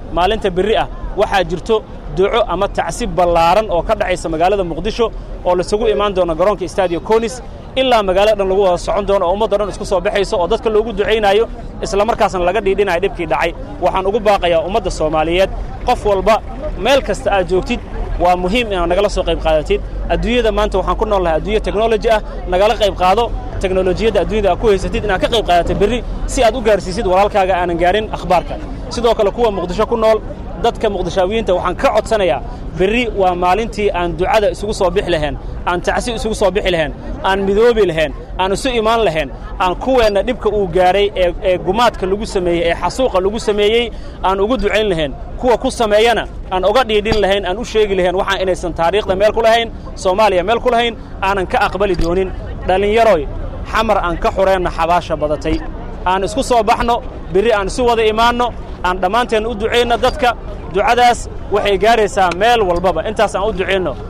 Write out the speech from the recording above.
maalinta berri ah waxaa jirto duco ama tacsib ballaaran oo ka dhacaysa magaalada muqdisho oo laisugu imaan doono garoonka stadiyo konis ilaa magaalo dhan lagu wada socon doono oo ummaddo dhan isku soo baxayso oo dadka loogu ducaynaayo isla markaasna laga dhiidhinayo dhibkii dhacay waxaan ugu baaqayaa ummadda soomaaliyeed qof walba meel kasta aad joogtid waa muhiim inaad nagala soo qayb qaadatid adduunyada maanta waxaan ku nool lahay adduunya teknoloji ah nagala qayb qaado teknolojiyadda adduunyada aad ku haysatid inaad ka qayb qaadatid berri si aad u gaarsiisid walaalkaaga aanan gaarin akhbaarka sidoo kale kuwa muqdisho ku nool dadka muqdishaawiyiinta waxaan ka codsanayaa berri waa maalintii aan ducada isugu soo bixi lahayn aan tacsi isugu soo bixi lahayn aan midoobi lahayn aan isu imaan lahayn aan kuweenna dhibka uu gaadhay ee ee gumaadka lagu sameeyey ee xasuuqa lagu sameeyey aan ugu ducayn lahayn kuwa ku sameeyana aan oga dhiidhin lahayn aan u sheegi lahayn waxaan inaysan taariikhda meel ku lahayn soomaaliya meel ku lahayn aanan ka aqbali doonin dhallinyaroy xamar aan ka xureenna xabaasha badatay aan isku soo baxno berri aan isu wada imaanno aan dhammaanteen u ducayno dadka ducadaas waxay gaaraysaa meel walbaba intaas aan u ducayno